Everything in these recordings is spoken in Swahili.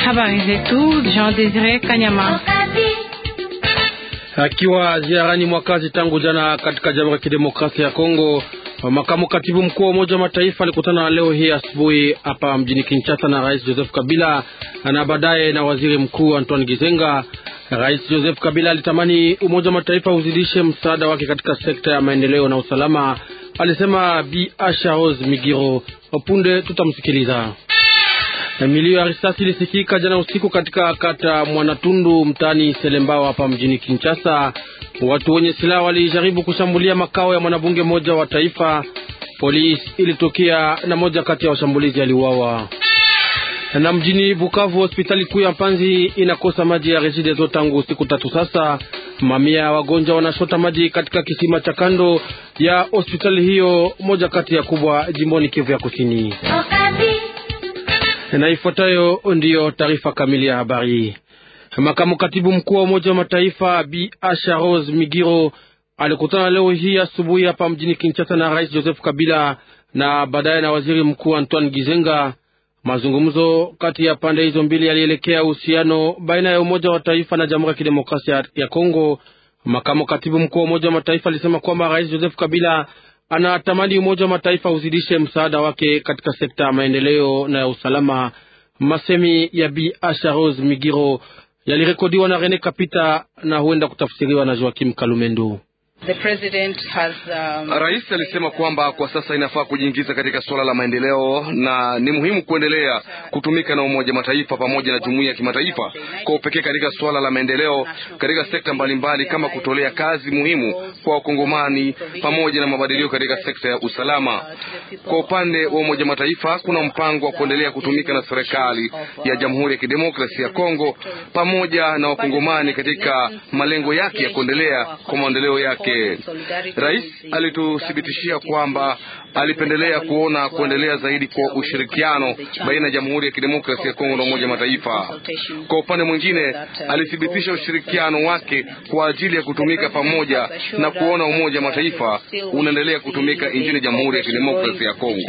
Habari zetu Jean Desire Kanyama. Akiwa ziarani mwakazi tangu jana katika Jamhuri ya Kidemokrasia ya Kongo, makamu katibu mkuu wa Umoja wa Mataifa alikutana leo hii asubuhi hapa mjini Kinshasa na Rais Joseph Kabila na baadaye na Waziri Mkuu Antoine Gizenga. Rais Joseph Kabila alitamani Umoja wa Mataifa uzidishe msaada wake katika sekta ya maendeleo na usalama, alisema Bi Asha Rose Migiro. Punde tutamsikiliza. Milio ya risasi ilisikika jana usiku katika kata Mwanatundu mtaani Selembao hapa mjini Kinshasa. Watu wenye silaha walijaribu kushambulia makao ya mwanabunge mmoja wa taifa. Polisi ilitokea na moja kati ya washambulizi aliuawa. Na mjini Bukavu, hospitali kuu ya Mpanzi inakosa maji ya Regideso tangu siku tatu sasa. Mamia ya wagonjwa wanashota maji katika kisima cha kando ya hospitali hiyo, moja kati ya kubwa jimboni Kivu ya Kusini. Na ifuatayo ndiyo taarifa kamili ya habari. Makamu katibu mkuu wa Umoja wa Mataifa Bi Asha Rose Migiro alikutana leo hii asubuhi hapa mjini Kinshasa na Rais Joseph Kabila na baadaye na Waziri Mkuu Antoine Gizenga. Mazungumzo kati ya pande hizo mbili yalielekea uhusiano baina ya Umoja wa Taifa na Jamhuri ya Kidemokrasia ya Kongo. Makamu katibu mkuu wa Umoja wa Mataifa alisema kwamba Rais Joseph Kabila anatamani Umoja wa Mataifa uzidishe msaada wake katika sekta ya maendeleo na ya usalama. Masemi ya Bi Asha Rose Migiro yalirekodiwa na Rene Kapita na huenda kutafsiriwa na Joakim Kalumendo. The president has, um... Rais alisema kwamba kwa sasa inafaa kujiingiza katika suala la maendeleo na ni muhimu kuendelea kutumika na Umoja Mataifa pamoja na jumuiya ya kimataifa kwa upekee katika suala la maendeleo katika sekta mbalimbali mbali, kama kutolea kazi muhimu kwa Wakongomani pamoja na mabadiliko katika sekta ya usalama. Kwa upande wa Umoja Mataifa kuna mpango wa kuendelea kutumika na serikali ya Jamhuri ya Kidemokrasia ya Kongo pamoja na Wakongomani katika malengo yake ya kuendelea kwa maendeleo yake. Rais alituthibitishia kwamba alipendelea kuona kuendelea zaidi kwa ushirikiano baina ya Jamhuri ya Kidemokrasia ya Kongo na Umoja wa Mataifa. Kwa upande mwingine, alithibitisha ushirikiano wake kwa ajili ya kutumika pamoja na kuona Umoja wa Mataifa unaendelea kutumika nchini Jamhuri ya Kidemokrasia ya Kongo.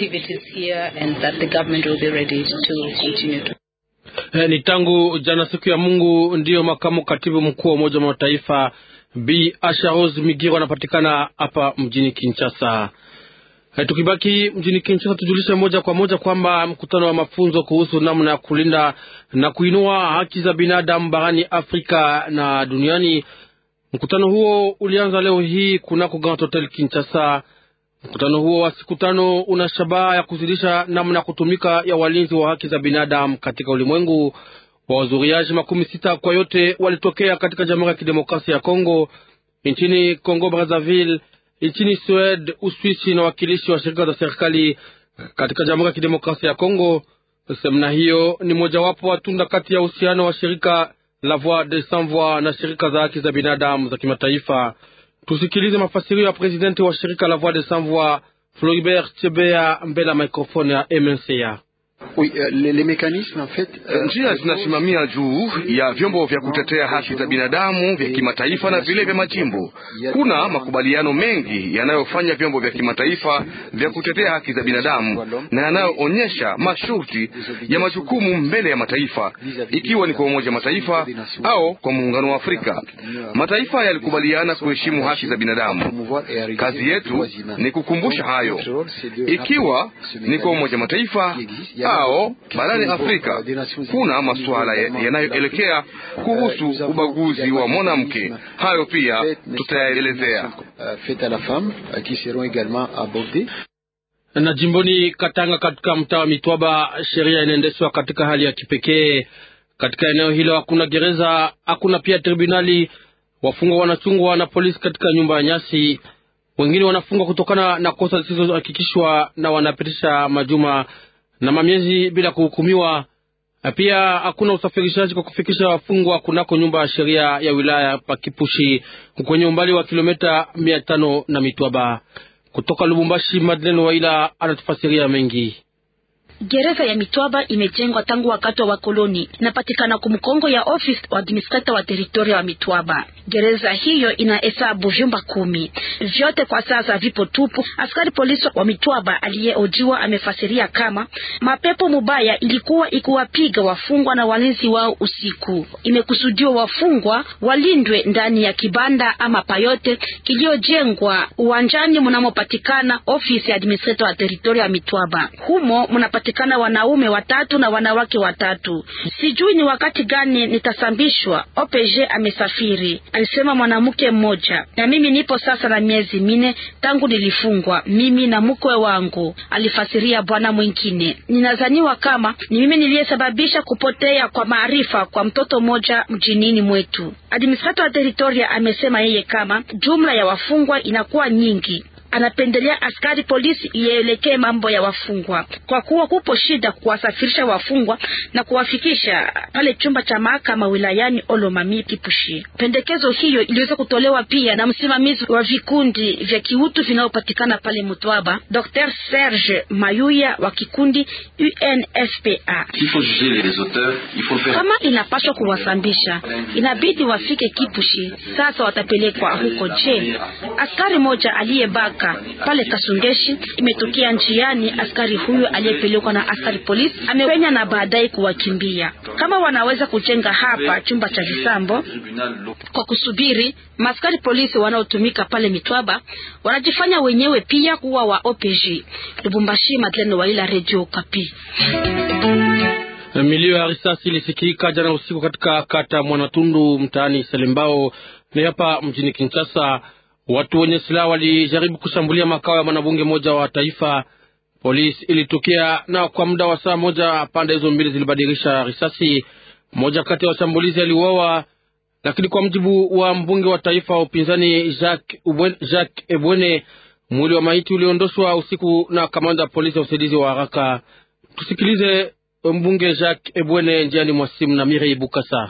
Eh, ni tangu jana siku ya Mungu ndiyo makamu katibu mkuu wa Umoja wa Mataifa Bi Asha Rose Migiro anapatikana hapa mjini Kinshasa. E, tukibaki mjini Kinshasa tujulishe moja kwa moja kwamba mkutano wa mafunzo kuhusu namna ya kulinda na kuinua haki za binadamu barani Afrika na duniani, mkutano huo ulianza leo hii kunako Grand Hotel Kinshasa. Mkutano huo wa siku tano una shabaha ya kuzidisha namna ya kutumika ya walinzi wa haki za binadamu katika ulimwengu. Wahudhuriaji makumi sita kwa yote walitokea katika Jamhuri ya Kidemokrasia ya Kongo, nchini Kongo Brazzaville, nchini Sweden, Uswisi na wakilishi wa shirika za serikali katika Jamhuri ya Kidemokrasia ya Kongo. Semina hiyo ni mojawapo wa tunda kati ya uhusiano wa shirika la Voix des Sans Voix na shirika za haki za binadamu za kimataifa. Tusikilize mafasirio ya presidenti wa shirika la Voix des Sans Voix Floribert Chebea mbele ya mikrofoni ya MNCA. Oui, les, les mécanismes en fait, uh, njia zinasimamia juu ya vyombo vya kutetea haki za binadamu vya kimataifa na vile vya majimbo. Kuna makubaliano mengi yanayofanya vyombo vya kimataifa vya kutetea haki za binadamu na yanayoonyesha masharti ya majukumu mbele ya mataifa, ikiwa ni kwa Umoja Mataifa au kwa Muungano wa Afrika. Mataifa yalikubaliana kuheshimu haki za binadamu. Kazi yetu ni kukumbusha hayo, ikiwa ni kwa Umoja Mataifa ao barani Afrika kuna masuala yanayoelekea kuhusu ubaguzi wa mwanamke. Hayo pia tutayaelezea. Na jimboni Katanga, katika mtaa wa Mitwaba, sheria inaendeshwa katika hali ya kipekee. Katika eneo hilo hakuna gereza, hakuna pia tribunali. Wafungwa wanachungwa na polisi katika nyumba ya nyasi. Wengine wanafungwa kutokana na kosa zisizohakikishwa na wanapitisha majuma na mamiezi bila kuhukumiwa. Pia hakuna usafirishaji kwa kufikisha wafungwa kunako nyumba ya sheria ya wilaya Pakipushi kwenye umbali wa kilomita mia tano na Mitwaba. Kutoka Lubumbashi, Madeleine Waila anatufasiria mengi. Gereza ya Mitwaba imejengwa tangu wakati wa wakoloni, inapatikana kumkongo ya office wa administrator wa teritoria wa Mitwaba. Gereza hiyo ina hesabu vyumba kumi, vyote kwa sasa vipo tupu. Askari polisi wa Mitwaba aliyeojiwa amefasiria kama mapepo mubaya ilikuwa ikiwapiga wafungwa na walinzi wao usiku. Imekusudiwa wafungwa walindwe ndani ya kibanda ama payote kiliyojengwa uwanjani mnamopatikana ofisi ya administrator wa teritoria ya Mitwaba. Humo mnapatikana wanaume watatu na wanawake watatu. Sijui ni wakati gani nitasambishwa. OPG amesafiri, alisema mwanamke mmoja. Na mimi nipo sasa na miezi mine tangu nilifungwa, mimi na mkwe wangu, alifasiria bwana mwingine. Ninazaniwa kama ni mimi niliyesababisha kupotea kwa maarifa kwa mtoto mmoja mjinini mwetu. Administrator wa teritoria amesema yeye kama jumla ya wafungwa inakuwa nyingi anapendelea askari polisi ielekee mambo ya wafungwa, kwa kuwa kupo shida kuwasafirisha wafungwa na kuwafikisha pale chumba cha mahakama wilayani Olomami Kipushi. Pendekezo hiyo iliweza kutolewa pia na msimamizi wa vikundi vya kiutu vinavyopatikana pale Mutwaba, Dr. Serge Mayuya wa kikundi UNFPA. Kama inapaswa kuwasambisha, inabidi wafike Kipushi. Sasa watapelekwa huko. Je, askari moja aliyebaka pale Kasungeshi imetokea njiani. Askari huyo aliyepelekwa na askari polisi amepenya na baadaye kuwakimbia. Kama wanaweza kujenga hapa chumba cha visambo kwa kusubiri maaskari polisi wanaotumika pale Mitwaba wanajifanya wenyewe pia kuwa wa OPG. Lubumbashi, Madeleine Waila, Radio Kapi. Milio ya risasi ilisikika jana usiku katika kata Mwanatundu mtaani Selembao ni hapa mjini Kinshasa. Watu wenye silaha walijaribu kushambulia makao ya mwanabunge mmoja wa taifa. Polisi ilitokea na kwa muda wa saa moja pande hizo mbili zilibadilisha risasi. Mmoja kati ya washambulizi aliuawa, lakini kwa mjibu wa mbunge wa taifa wa upinzani Jacques Ubwen, Jacques Ebwene, mwili wa maiti uliondoshwa usiku na kamanda wa polisi ya usaidizi wa haraka. Tusikilize mbunge Jacques Ebwene njiani mwa simu na Mirei Bukasa.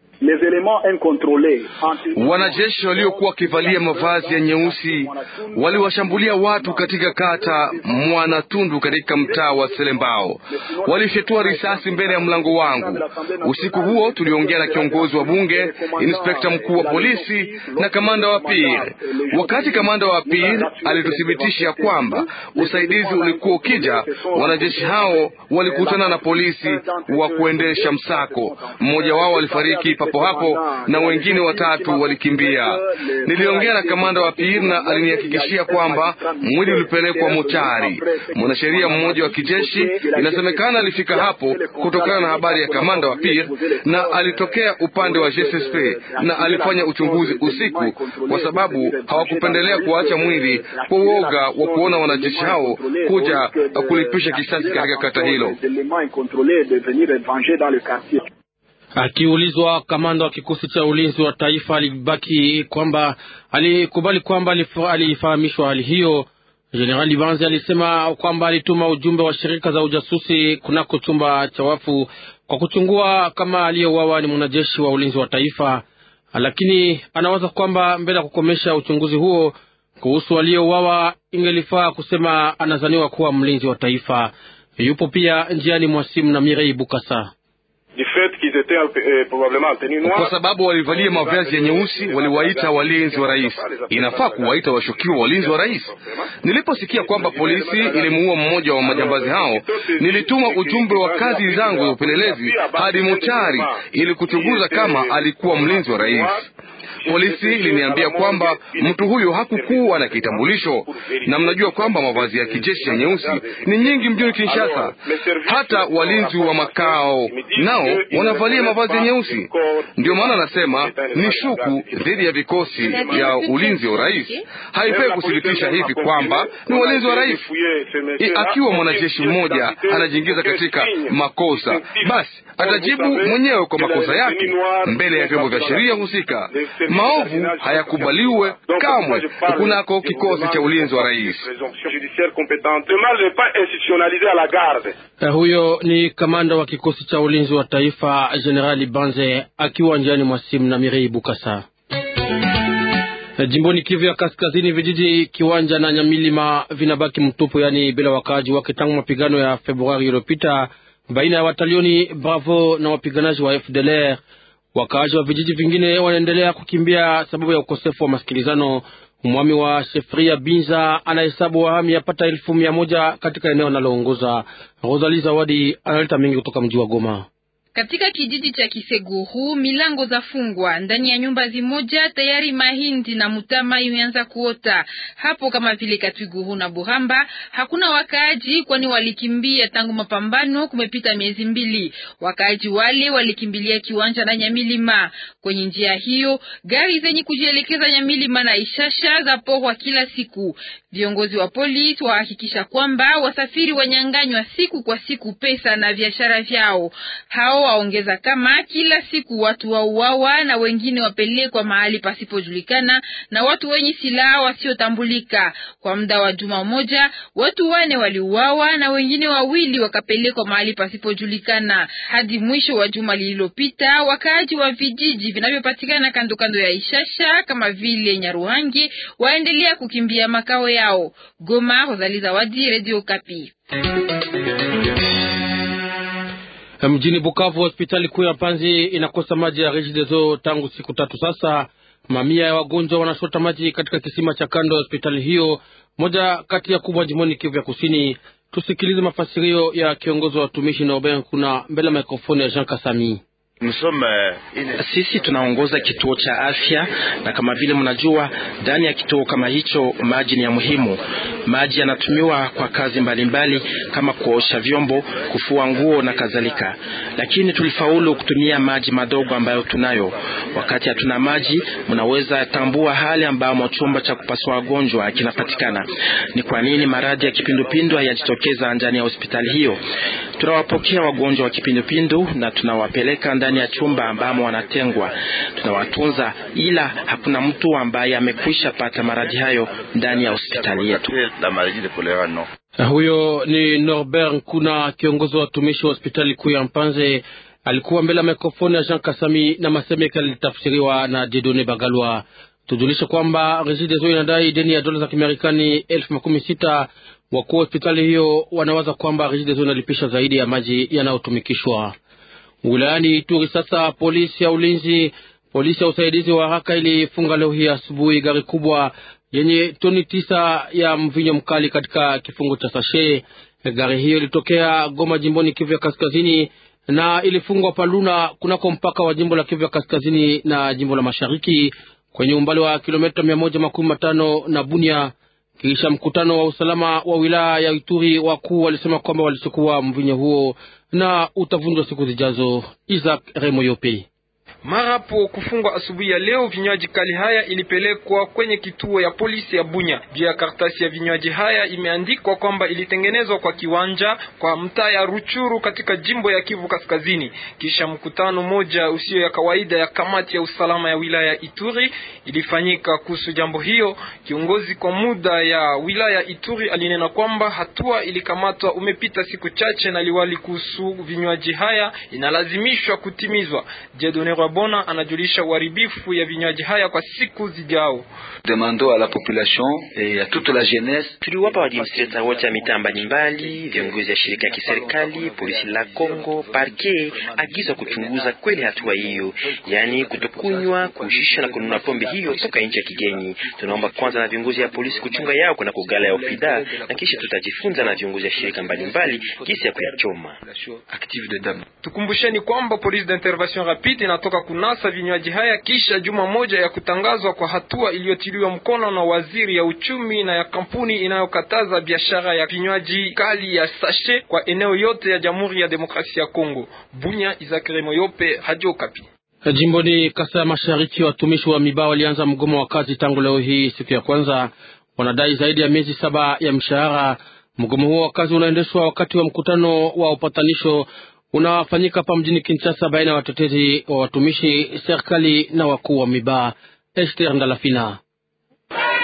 Wanajeshi waliokuwa wakivalia mavazi ya nyeusi waliwashambulia watu katika kata Mwanatundu katika mtaa wa Selembao. Walifyatua risasi mbele ya mlango wangu. Usiku huo tuliongea na kiongozi wa bunge, inspekta mkuu wa polisi na kamanda wa PIR. Wakati kamanda wa PIR alituthibitisha kwamba usaidizi ulikuwa ukija, wanajeshi hao walikutana na polisi wa kuendesha msako. Mmoja wao alifariki papo hapo na wengine watatu walikimbia. Niliongea na kamanda wa PIR na alinihakikishia kwamba mwili ulipelekwa mochari. Mwanasheria mmoja wa kijeshi inasemekana alifika hapo kutokana na habari ya kamanda wa PIR na alitokea upande wa GSSP na alifanya uchunguzi usiku, kwa sababu hawakupendelea kuacha mwili kwa uoga wa kuona wanajeshi hao kuja kulipisha kisasi katika kata hilo. Akiulizwa, kamanda wa kikosi cha ulinzi wa taifa alibaki kwamba alikubali kwamba alifahamishwa hali hiyo. Jenerali Banzi alisema kwamba alituma ujumbe wa shirika za ujasusi kunako chumba cha wafu kwa kuchungua kama aliyeuawa ni mwanajeshi wa ulinzi wa taifa, lakini anawaza kwamba mbele ya kukomesha uchunguzi huo kuhusu aliyeuawa ingelifaa kusema anazaniwa kuwa mlinzi wa taifa. Yupo pia njiani mwa simu na Mirei Bukasa. Kwa sababu walivalia mavazi ya nyeusi, waliwaita walinzi wa rais. Inafaa kuwaita washukiwa walinzi wa rais. Niliposikia kwamba polisi ilimuua mmoja wa majambazi hao, nilituma ujumbe wa kazi zangu za upelelezi hadi mochari ili kuchunguza kama alikuwa mlinzi wa rais. Polisi iliniambia kwamba mtu huyo hakukuwa na kitambulisho, na mnajua kwamba mavazi ya kijeshi ya nyeusi ni nyingi mjini Kinshasa. Hata walinzi wa makao nao wanavalia mavazi ya nyeusi. Ndio maana nasema ni shuku dhidi ya vikosi vya ulinzi wa rais. Haifai kuthibitisha hivi kwamba ni walinzi wa rais. Akiwa mwanajeshi mmoja anajiingiza katika makosa, basi atajibu mwenyewe kwa makosa yake mbele ya vyombo vya sheria husika. Maovu hayakubaliwe kamwe kunako kikosi cha ulinzi wa rais. Uh, huyo ni kamanda wa kikosi cha ulinzi wa taifa Generali Banze akiwa njiani mwa simu na Mirei Bukasa. Jimboni Kivu ya Kaskazini, vijiji Kiwanja na Nyamilima vinabaki mtupu, yaani bila wakaaji wake tangu mapigano ya Februari iliyopita baina ya watalioni Bravo na wapiganaji wa FDLR. Wakaaji wa vijiji vingine wanaendelea kukimbia sababu ya ukosefu wa masikilizano. Mwami wa Shefria Binza anahesabu wahami yapata elfu mia moja katika eneo analoongoza. Rosali Zawadi analeta mengi kutoka mji wa Goma. Katika kijiji cha Kiseguru milango za fungwa ndani ya nyumba zimoja, tayari mahindi na mutama imeanza kuota hapo, kama vile Katwiguru na Buramba. Hakuna wakaaji, kwani walikimbia tangu mapambano. Kumepita miezi mbili, wakaaji wale walikimbilia Kiwanja na Nyamilima. Kwenye njia hiyo, gari zenye kujielekeza Nyamilima na Ishasha za porwa kila siku. Viongozi wa polisi wahakikisha kwamba wasafiri wanyanganywa siku kwa siku pesa na biashara vyao. Hao waongeza kama kila siku watu wauawa na wengine wapelekwa mahali pasipojulikana na watu wenye silaha wasiotambulika. Kwa muda wa juma moja, watu wane waliuawa na wengine wawili wakapelekwa mahali pasipojulikana. Hadi mwisho wa juma lililopita, wakaaji wa vijiji vinavyopatikana kando kando ya Ishasha kama vile Nyaruhangi waendelea kukimbia makao yao. Goma, Rosalie Zawadi, Radio Kapi. Mjini Bukavu, hospitali kuu ya Panzi inakosa maji ya Regideso tangu siku tatu sasa. Mamia ya wagonjwa wanashota maji katika kisima cha kando ya hospitali hiyo, moja kati ya kubwa jimboni Kivu ya Kusini. Tusikilize mafasirio ya kiongozi wa watumishi na Oben kuna mbele ya mikrofoni ya Jean Kasami. Sisi tunaongoza kituo cha afya na kama vile mnajua, ndani ya kituo kama hicho maji ni ya muhimu. Maji yanatumiwa kwa kazi mbalimbali mbali, kama kuosha vyombo, kufua nguo na kadhalika, lakini tulifaulu kutumia maji madogo ambayo tunayo. Wakati hatuna maji, mnaweza tambua hali ambamo chumba cha kupasua wagonjwa kinapatikana. Ni kwa nini maradhi ya kipindupindu hayajitokeza ndani ya hospitali hiyo? Tunawapokea wagonjwa wa kipindupindu na tunawapeleka ndani ya chumba ambamo wanatengwa, tunawatunza, ila hakuna mtu ambaye amekwisha pata maradhi hayo ndani ya hospitali yetu. Huyo ni Norbert Nkuna, kiongozi wa watumishi wa hospitali kuu ya Mpanze. Alikuwa mbele ya mikrofoni ya Jean Kasami na masemeka yalitafsiriwa na Jedone Bagalwa. Tujulishe kwamba Regideso inadai deni ya dola za Kimarekani elfu makumi sita. Wakuu wa hospitali hiyo wanawaza kwamba Regideso inalipisha zaidi ya maji yanayotumikishwa wilayani Ituri. Sasa polisi ya ulinzi, polisi ya usaidizi wa haraka ilifunga leo hii asubuhi gari kubwa yenye toni tisa ya mvinyo mkali katika kifungo cha sashe. Gari hiyo ilitokea Goma, jimboni Kivu ya Kaskazini, na ilifungwa Paluna kunako mpaka wa jimbo la Kivu ya Kaskazini na jimbo la Mashariki kwenye umbali wa kilomita mia moja makumi matano na Bunia. Kisha mkutano wa usalama wa wilaya ya Ituri, wakuu walisema kwamba walichukua mvinyo huo na utavunjwa siku zijazo. Isaac Remoyope Marapo kufungwa asubuhi ya leo, vinywaji kali haya ilipelekwa kwenye kituo ya polisi ya Bunya. Juu ya karatasi ya vinywaji haya imeandikwa kwamba ilitengenezwa kwa kiwanja kwa mtaa ya Ruchuru katika jimbo ya Kivu Kaskazini. Kisha mkutano moja usio ya kawaida ya kamati ya usalama ya wilaya ya Ituri ilifanyika kuhusu jambo hiyo. Kiongozi kwa muda ya wilaya Ituri alinena kwamba hatua ilikamatwa umepita siku chache na liwali kuhusu vinywaji haya inalazimishwa kutimizwa. Jedone Bona anajulisha uharibifu ya vinywaji haya kwa siku zijao. Tuliwapa waadministrata wote ya mitaa mbalimbali, viongozi ya shirika ya kiserikali, polisi la Kongo, parke agiza kuchunguza kweli hatua hiyo, yaani kutokunywa, kuushisha na kununua pombe hiyo toka nchi ya kigeni. Tunaomba kwanza na viongozi ya polisi kuchunga yao kuna kugala ya ofida, na kisha tutajifunza na viongozi ya shirika mbalimbali kisi ya kuyachoma. Tukumbusheni kwamba polisi d'intervention rapide inatoka kunasa vinywaji haya kisha juma moja ya kutangazwa kwa hatua iliyotiliwa mkono na waziri ya uchumi na ya kampuni inayokataza biashara ya vinywaji kali ya sashe kwa eneo yote ya Jamhuri ya Demokrasia ya Kongo. Bunya, Izakire Moyope, Radio Okapi. Jimboni Kasai ya Mashariki, watumishi wa Miba walianza mgomo wa kazi tangu leo hii siku ya kwanza. Wanadai zaidi ya miezi saba ya mshahara. Mgomo huo wa kazi unaendeshwa wakati wa mkutano wa upatanisho unafanyika hapa mjini Kinshasa baina ya watetezi wa watumishi, serikali na wakuu wa Miba. Esther Ndalafina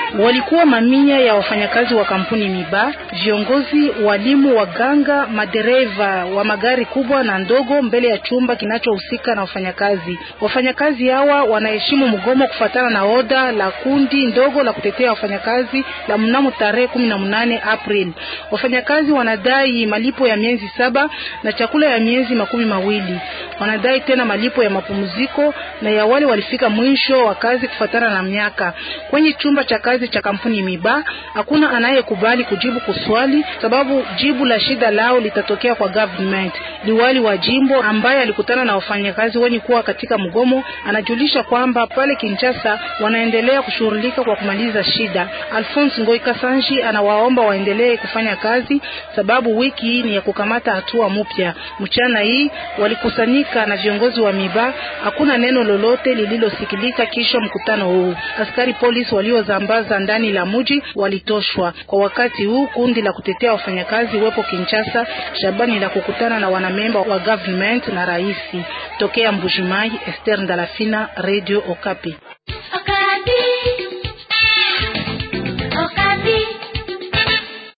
Walikuwa mamia ya wafanyakazi wa kampuni Miba, viongozi, walimu, waganga, madereva wa magari kubwa na ndogo mbele ya chumba kinachohusika na wafanyakazi. Wafanyakazi hawa wanaheshimu mgomo kufatana na oda la kundi ndogo la kutetea wafanyakazi la mnamo tarehe kumi na mnane Aprili. Wafanyakazi wanadai malipo ya miezi saba na chakula ya miezi makumi mawili. Wanadai tena malipo ya mapumziko na ya wale walifika mwisho wa kazi kufatana na miaka. Kwenye chumba cha kazi cha kampuni Miba hakuna anayekubali kujibu kuswali, sababu jibu la shida lao litatokea kwa government. Liwali wa jimbo ambaye alikutana na wafanyakazi wenye kuwa katika mgomo anajulisha kwamba pale Kinshasa wanaendelea kushughulika kwa kumaliza shida. Alphonse Ngoi Kasanji anawaomba waendelee kufanya kazi, sababu wiki hii ni ya kukamata hatua mpya. Mchana hii walikusanyika na viongozi wa Miba, hakuna neno lolote lililosikilika kisha mkutano huu. Askari polisi waliozambaza ndani la muji walitoshwa. Kwa wakati huu kundi la kutetea wafanyakazi wepo Kinshasa, Shabani la kukutana na wanamemba wa government na raisi. Tokea Mbujimai, Esther Ndalafina, Radio Okapi.